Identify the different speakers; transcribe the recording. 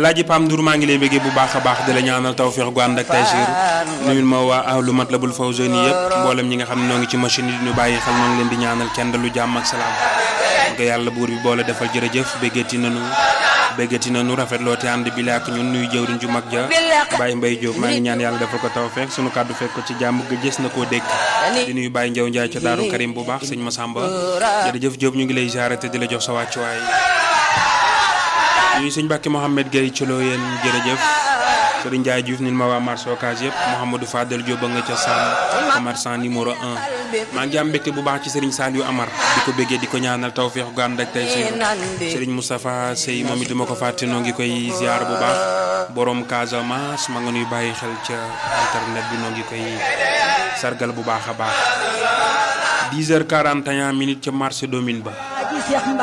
Speaker 1: Alaaji Pam Ndour maa ngi lay bëggee bu baax a baax di la ñaanal tawféex gu ànd ak taysiir nuyul ma waa ahlu Matlabul Fawzayni yëpp mboolem ñi nga xam ne noo ngi ci machine yi ñu bàyyi xel noo ngi leen di ñaanal kenn lu jàmm ak salaam nga yàlla buur bi boole defal jërëjëf béggati nanu béggati nanu rafetloo te ànd bi la ak ñun nuyu jëwriñ ju mag ja Baye Mbaye Diop maa ngi ñaan yàlla defal ko tawféex sunu kàddu fekk ko ci jàmm ga gës na koo dégg di nuyu Baye Ndiaw Ndiaye ca Daaru Karim bu baax sëñ Massamba jërëjëf Diop ñu ngi lay ziare te di la jox sa wàccuwaay ñuy sëñ Mbacke Mohamed Gueye ci loo yéen jërëjëf Serigne Ndiaye Diouf nit ma waa marché Ocass yëpp Mouhamadou Fadel Diop ba nga ca Sam commerçant numéro 1 maa ngi am mbégte bu baax ci Serigne Saliou Amar di ko béggee di ko ñaanal tawféex gu ànd ak tey Serigne Moustapha Sey moom it duma ko fàtte noo ngi koy ziar bu baax borom Casamance ma nga nuy bàyyi xel ca internet bi noo ngi koy sargal bu baax a baax 10 heures 41 minutes ca marché Domine ba